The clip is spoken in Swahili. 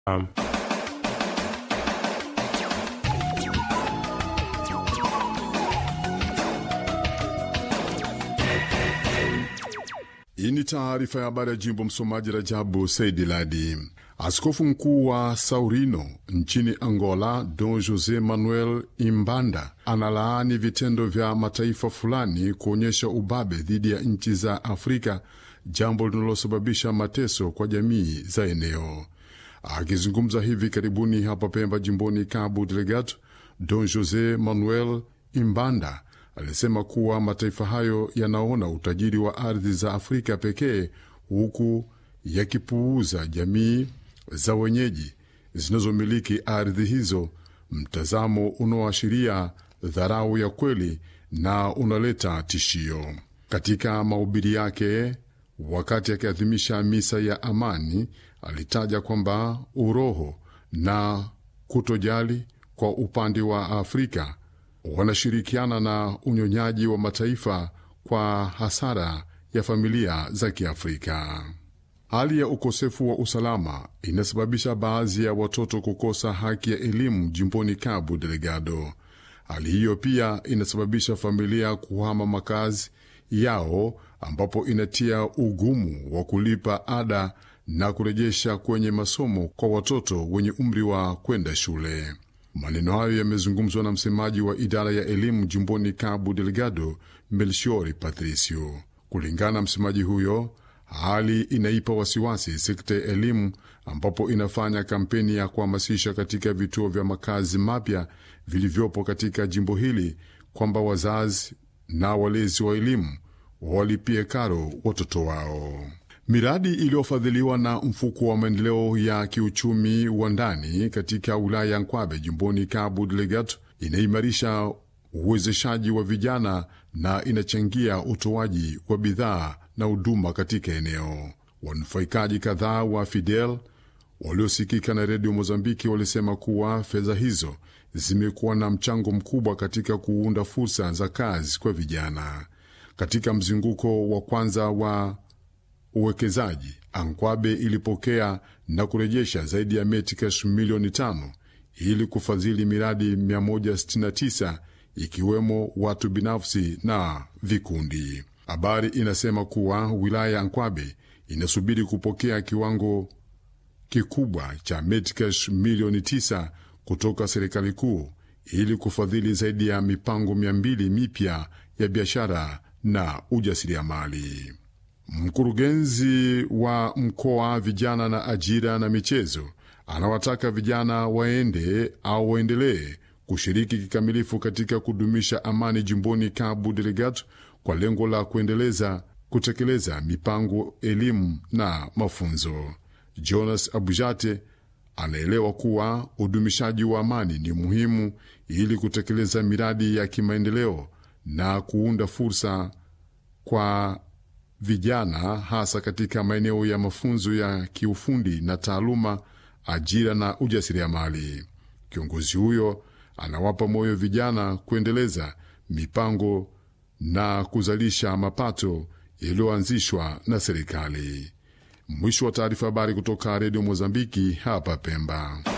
Um, Hii ni taarifa ya habari ya jimbo. Msomaji Rajabu Saidi Ladi. Askofu mkuu wa Saurino nchini Angola, Don Jose Manuel Imbanda, analaani vitendo vya mataifa fulani kuonyesha ubabe dhidi ya nchi za Afrika, jambo linalosababisha mateso kwa jamii za eneo. Akizungumza hivi karibuni hapa Pemba, jimboni Cabo Delgado, Don Jose Manuel Imbanda alisema kuwa mataifa hayo yanaona utajiri wa ardhi za Afrika pekee huku yakipuuza jamii za wenyeji zinazomiliki ardhi hizo, mtazamo unaoashiria dharau ya kweli na unaleta tishio. Katika mahubiri yake wakati akiadhimisha misa ya amani, alitaja kwamba uroho na kutojali kwa upande wa Afrika wanashirikiana na unyonyaji wa mataifa kwa hasara ya familia za Kiafrika. Hali ya ukosefu wa usalama inasababisha baadhi ya watoto kukosa haki ya elimu jimboni Cabo Delgado. Hali hiyo pia inasababisha familia kuhama makazi yao, ambapo inatia ugumu wa kulipa ada na kurejesha kwenye masomo kwa watoto wenye umri wa kwenda shule. Maneno hayo yamezungumzwa na msemaji wa idara ya elimu jimboni Cabo Delgado, Melchiori Patricio. Kulingana na msemaji huyo, hali inaipa wasiwasi sekta ya elimu, ambapo inafanya kampeni ya kuhamasisha katika vituo vya makazi mapya vilivyopo katika jimbo hili kwamba wazazi na walezi wa elimu walipie karo watoto wao. Miradi iliyofadhiliwa na mfuko wa maendeleo ya kiuchumi wa ndani katika wilaya ya Nkwabe jimboni Cabo Delgado inaimarisha uwezeshaji wa vijana na inachangia utoaji wa bidhaa na huduma katika eneo. Wanufaikaji kadhaa wa Fidel waliosikika na redio Mozambiki walisema kuwa fedha hizo zimekuwa na mchango mkubwa katika kuunda fursa za kazi kwa vijana. Katika mzunguko wa kwanza wa uwekezaji Ankwabe ilipokea na kurejesha zaidi ya metikash milioni tano ili kufadhili miradi 169 ikiwemo watu binafsi na vikundi. Habari inasema kuwa wilaya ya Ankwabe inasubiri kupokea kiwango kikubwa cha metikash milioni 9 kutoka serikali kuu ili kufadhili zaidi ya mipango 200 mipya ya biashara na ujasiriamali. Mkurugenzi wa mkoa vijana na ajira na michezo anawataka vijana waende au waendelee kushiriki kikamilifu katika kudumisha amani jimboni Cabo Delgado kwa lengo la kuendeleza kutekeleza mipango elimu na mafunzo. Jonas Abujate anaelewa kuwa udumishaji wa amani ni muhimu ili kutekeleza miradi ya kimaendeleo na kuunda fursa kwa vijana hasa katika maeneo ya mafunzo ya kiufundi na taaluma, ajira na ujasiriamali. Kiongozi huyo anawapa moyo vijana kuendeleza mipango na kuzalisha mapato yaliyoanzishwa na serikali. Mwisho wa taarifa. Habari kutoka Redio Mozambiki hapa Pemba.